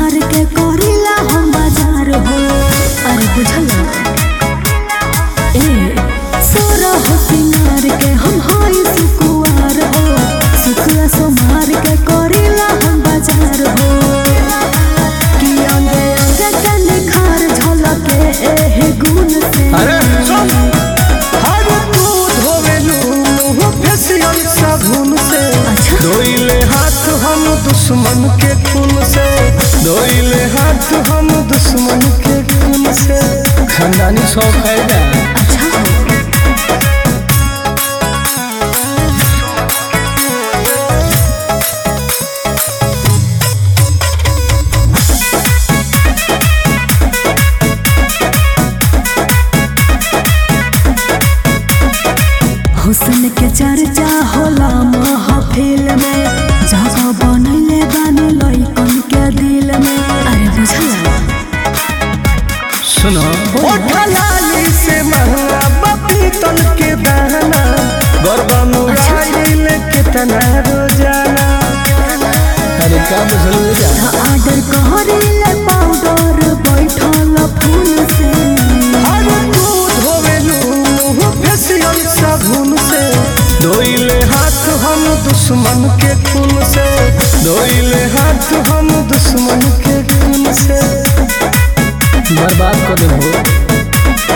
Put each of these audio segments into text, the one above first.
सोमार के करिला हम बाजार हो अरे बुझल ए सोरा हो सिंगार के हम हाय सुकुआर हो सुकुआ सोमार के करिला हम बाजार हो कि अंगे अंगे के निखार झलके एहे गुण से अरे सुन हर तू धोवेलू मुंह फेसियल साबुन से अच्छा। धोइले हाथ हम दुश्मन के खून से धोइले हाथ हम दुश्मन के खून से खानदानी शौक है ना अच्छा हो हुस्न के चर्चा होला महफिल में जगह बनैले बानी लइकन के दिल में अरे बुझला सुनो लाली से महंगा पपीतल के दाना गरबा मुराइल कितना रोजाना अरे का बुझल जा आर्डर कहरिले पाउडर बैठल फूल से हर दूध होवेलू मुंह फेसियल साबुन से धोइले हाथ हम दुश्मन के खून से धोइले हाथ हम दुश्मन के खून से बर्बाद कर देबो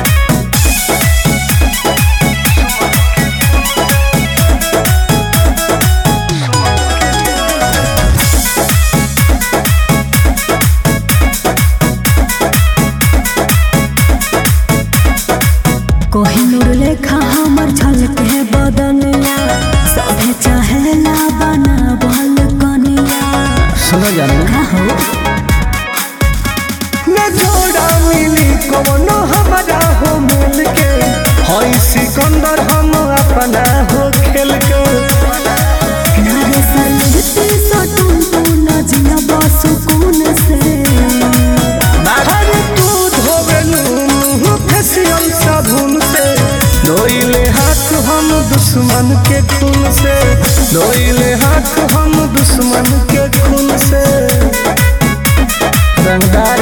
कोहिनूर लेखा हमर झलके बदनिया सभे चाहेला बना बल कनिया सुनो जानो का हो न जोड़ा मिली कोनो हमारा हो मिल के हई सिकंदर हम अपना हो खेल के नारे सलगती सटुन तू न जिया बसुकून से हर तू धोवेलू मुंह फेसियल साबुन से धोइले हाथ हम दुश्मन के खून से धोइले हाथ हम दुश्मन के खून से रंगदार